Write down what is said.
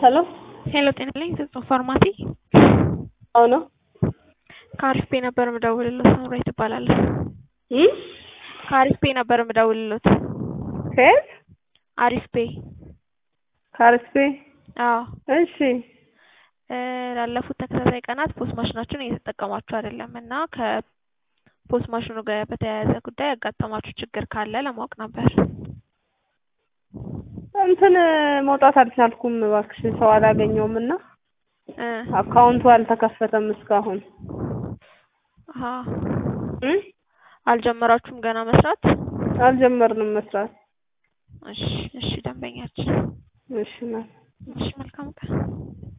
ሄሎ ሄሎ ጤና ይስጥልኝ ፍጹም ፋርማሲ አዎ ነው ከአሪፍ ፔ ነበር የምደውልልዎት ሳምራዊት እባላለሁ እም ከአሪፍ ፔ ነበር የምደውልልዎት ከየት አሪፍ ፔ ከአርኤስፔ አዎ እሺ እ ላለፉት ተከታታይ ቀናት ፖስ ማሽናችሁን እየተጠቀማችሁ አይደለም እና ከፖስ ማሽኑ ጋር በተያያዘ ጉዳይ ያጋጠማችሁ ችግር ካለ ለማወቅ ነበር እንትን መውጣት አልቻልኩም እባክሽ ሰው አላገኘውም እና እ አካውንቱ አልተከፈተም እስካሁን አሀ እም አልጀመራችሁም ገና መስራት አልጀመርንም መስራት እሺ እሺ ደንበኛችን እሺ ናት እሺ መልካም ቀን